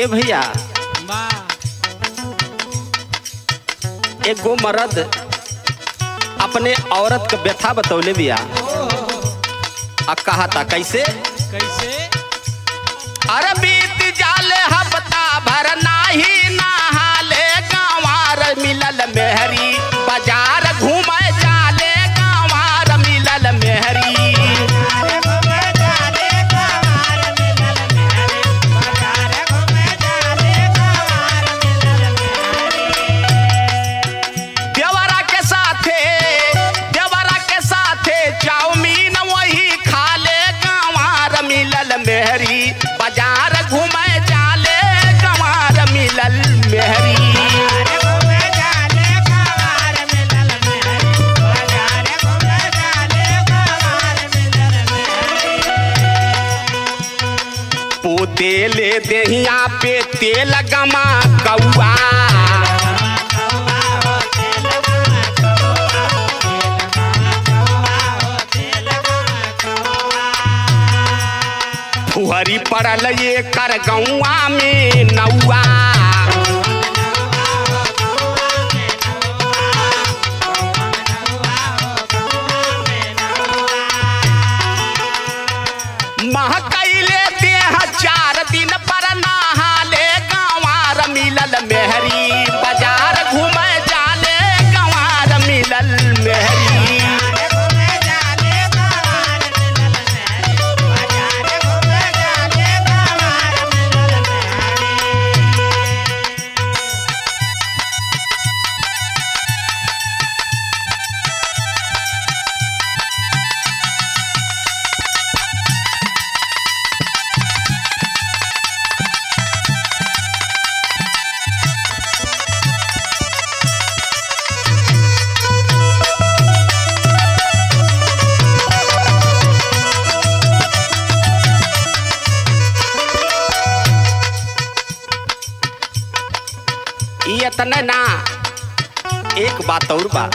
भैया वाह एगो मर्द अपने औरत के व्यथा बतौले बिया आ कहा था कैसे कैसे अरे बीत जाले हफ्ता भर नाही नहाले गंवार मिलल मेहरी बाजार घूमे जाले गंवार मिलल मेहरी देवरा के साथे देवरा के साथे चाउमीन वही खाले गंवार मिलल मेहरी बाजार घूमे जाले गंवार मिलल मेहरी पोते ले देहिया पे तेल गमा कौआ फुहरी पड़ल ये कर गौआ में नौआ महकैले देह चार दिन पर नहाले गंवार मिलल मेहरी बाजार घूमे जाले गंवार मिलल मेहरी ई इतने ना एक बात और बा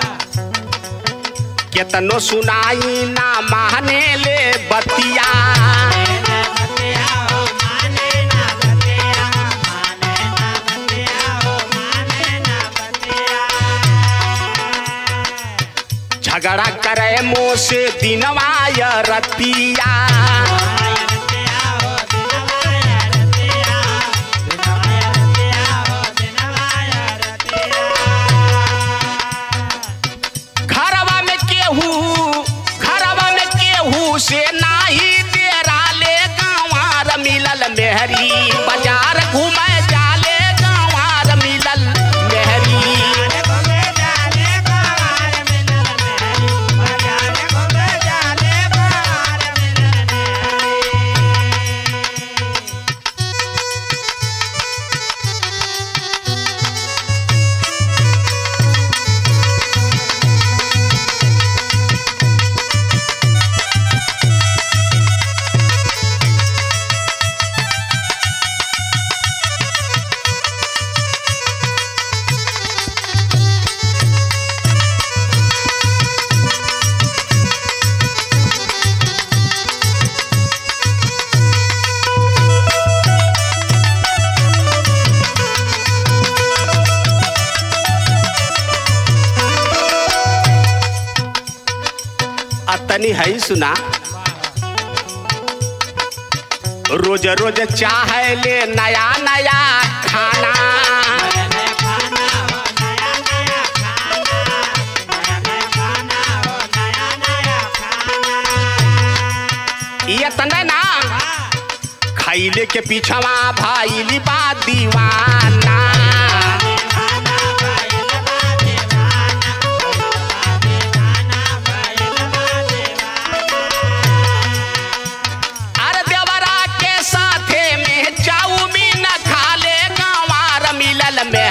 केतनो सुनाई ना माने ले बतिया झगड़ा करे मुँह से दिनवा या रतिया घरवा में केहू घरवा में केहू से नाही तेरा ले गंवार मिलल मेहरी बाजार घूमे जाले गंवार मिलल मेहरी अतनी है सुना रोज रोज चाहे ले नया नया खाना इतने ना खैले के पीछवा भाईली बा दीवाना अरे देवरा के साथे में चाउमीन खाले गंवार मिलल में